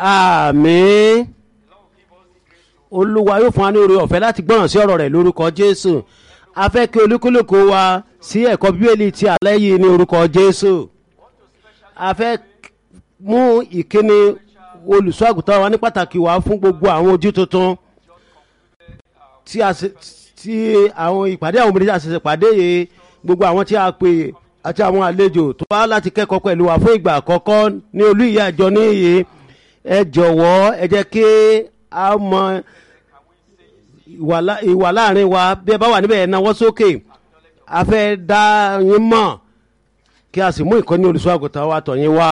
àmín olúwa yóò fún wa ní oore ọ̀fẹ́ láti gbọ́ràn sí ọ̀rọ̀ rẹ̀ lórúkọ jésù a fẹ́ kí olúkúlùkù wa sí ẹ̀kọ́ bíbélì ti alẹ́ yìí ní orúkọ jésù a fẹ́ mú ìkíni olùṣọ́ àgùntàn wa ní pàtàkì wá fún gbogbo àwọn ojú tuntun tí a ṣe tí àwọn ìpàdé àwọn obìnrin tí a ṣẹ̀ṣẹ̀ pàdé yìí gbogbo àwọn tí a pè àti àwọn àlejò tó wá láti kẹ́kọ̀ọ́ pẹ̀lú wa fún ìgbà àkọ́kọ́ ní olú ìyá àjọ níyì ẹ jọ̀wọ́ ẹ jẹ́ kí a mọ ìwà lá- ìwà láàrin wa bí ẹ bá wà níbẹ̀ ẹ náwó sókè a fẹ́ dá yín mọ̀ kí a sì mú ìkọ́ni olùṣọ́ àgùntàn wa tọ̀ yín wá.